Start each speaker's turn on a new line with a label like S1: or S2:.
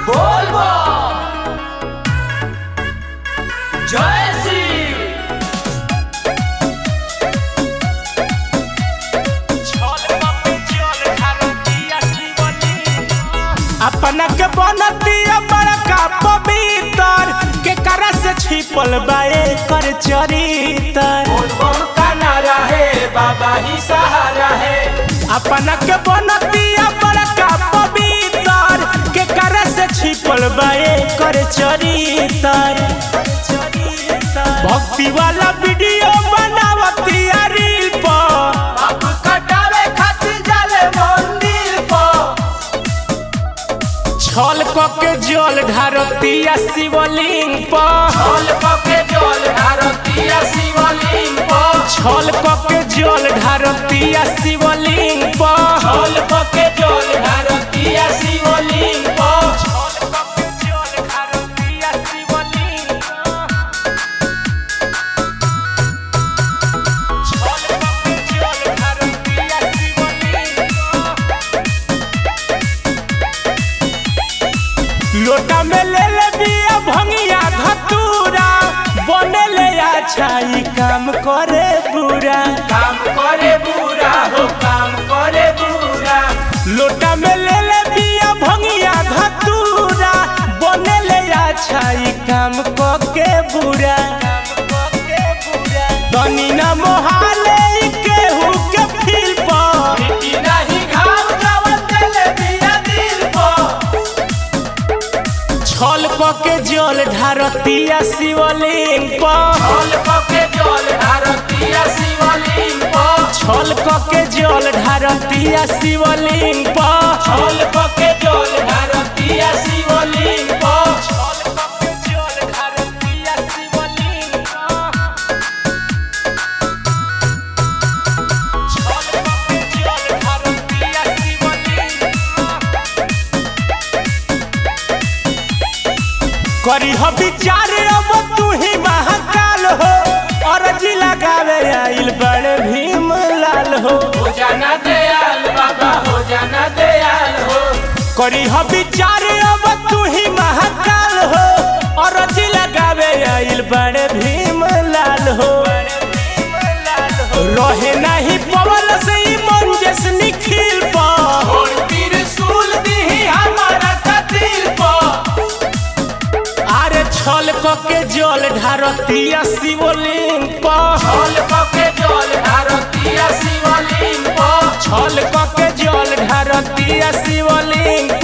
S1: बोलबो जय श्री
S2: अपना के बनतिया बड़का पवित्र के करा से छिपल बाए कर चरितर
S1: बोलबो का नारा है बाबा ही सहारा है
S2: अपना के बनतिया बड़का पवित्र के करा से छिपल बाए कर चरितर भक्ति वाला वीडियो बनावतिया रील पर
S1: बाप कटावे खातिर जाले मंदिर पर
S2: छल क के जल ढारतिया शिवलिंग पर
S1: छल पके जल भारतीय शिवलिंग पर
S2: छल क के जल ढारतिया शिवलिंग पर
S1: छल पके जल भारतीय शिवलिंग पर
S2: लोटा में ले ले बिया भंगिया धतूरा बने ले अच्छा ई काम करे बुरा
S1: काम करे बुरा हो काम करे बुरा
S2: लोटा में ले ले बिया भंगिया धतूरा बने ले अच्छा ई काम क के बुरा तनी ना मोहाले ई केहू के फील पर
S1: मिट्टी नहीं घाव जावल देले बिया दिल पर
S2: छल क के जल ढारतिया शिवलिंग पर
S1: छल पके जल भारतीय शिवलिंग पर
S2: छल क के जल ढारतिया शिवलिंग पर
S1: छल पके जल भारतीय शिवलिंग पर
S2: करी हो विचार अब तू ही महाकाल हो अरजी लगावे आइल बड़े भीम लाल हो
S1: हो जाना दयाल बाबा हो जाना दयाल हो
S2: करी हो विचार अब तू ही महाकाल हो अरजी लगावे आइल बड़े भीम लाल हो रहे नहीं पवन से ई मंजस निखिल पर
S1: और त्रिशूल दीही हमारा कतिल पर
S2: अरे छल क के जल ढारतिया शिवलिंग पर
S1: छल पके जल भारतीय शिवलिंग पर
S2: छल क के जल ढारतिया शिवलिंग